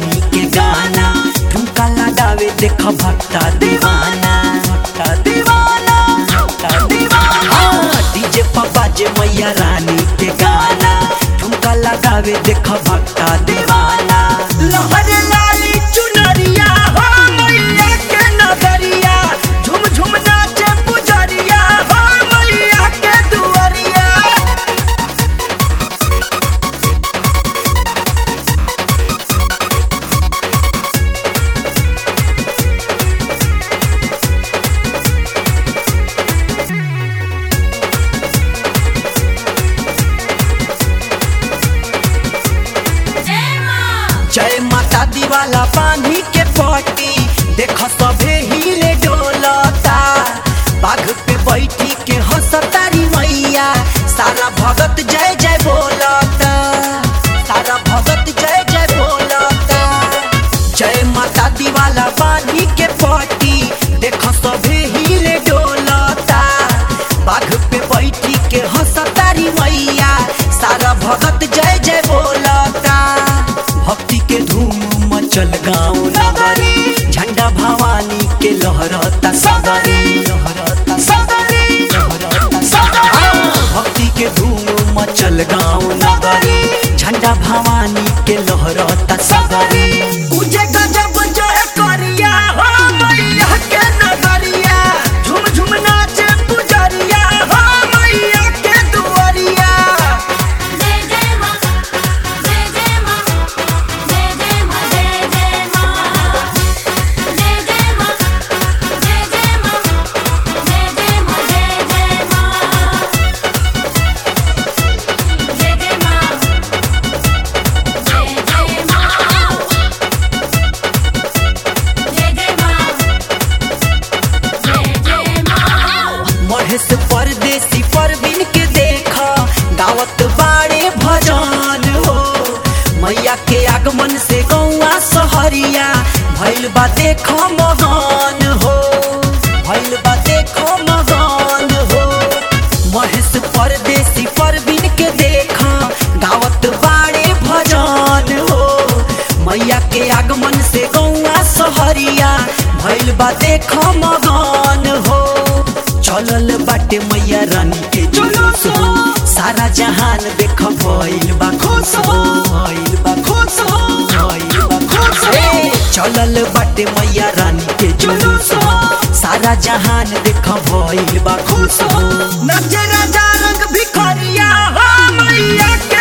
रानी के गाना ठुमका लगावे देख भक्ता दीवाना भक्ता दीवाना भक्ता दीवाना डीजे पापा जे मैया रानी के गाना ठुमका लगावे देख भक्ता दीवाना लहर लाली चुनरिया हो मैया के नगरिया झुम झुम नाचे पुजरिया हो मैया के दुआरिया जय माता दीवाला पानी के पटी देख सभे हिले डोलता बाघ पे बैठी के हंसतारी मैया सारा भगत जय जय बोलता सारा भगत जय जय बोलता जय माता दीवाला पानी के पटी देख सभे हिले डोलता बाघ पे बैठी के हंसतारी मैया सारा भगत जय जय बोलता भक्ति के धूम मचल गाँव नगरी झंडा भवानी के लहरता सगरी लहरता सगरी लहरता सगरी भक्ति के धूम मचल गाँव नगरी झंडा भवानी के लहरता सगरी उजे गजब जय करिया हो मैया के नगरिया झुम झुम नाचे पुजरिया हो मैया के दुआरिया जय जय मां जय जय मां जय जय मां जय जय मां जय जय मां जय जय मां जय जय मां जय जय मां जय जय मां जय जय मां जय जय मां जय जय मां महेश परदेसी परवीन के देखा गावत बाड़े भजन हो मैया के आगमन से गौआ सहरिया भइल बा देखो मगन हो भइल बा देखो मगन हो महेश परदेसी परवीन के देखा गावत बाड़े भजन हो मैया के आगमन से गौआ सहरिया भइल बा देखो मगन हो चलल बाटे मैया रानी के जुलूस हो सारा जहान देख भइल बा खुश हो भइल बा खुश हो भइल बा खुश हो चलल बाटे मैया रानी के जुलूस हो सारा जहान देख भइल बा खुश हो नचे राजा रंग भिखरिया हो मैया के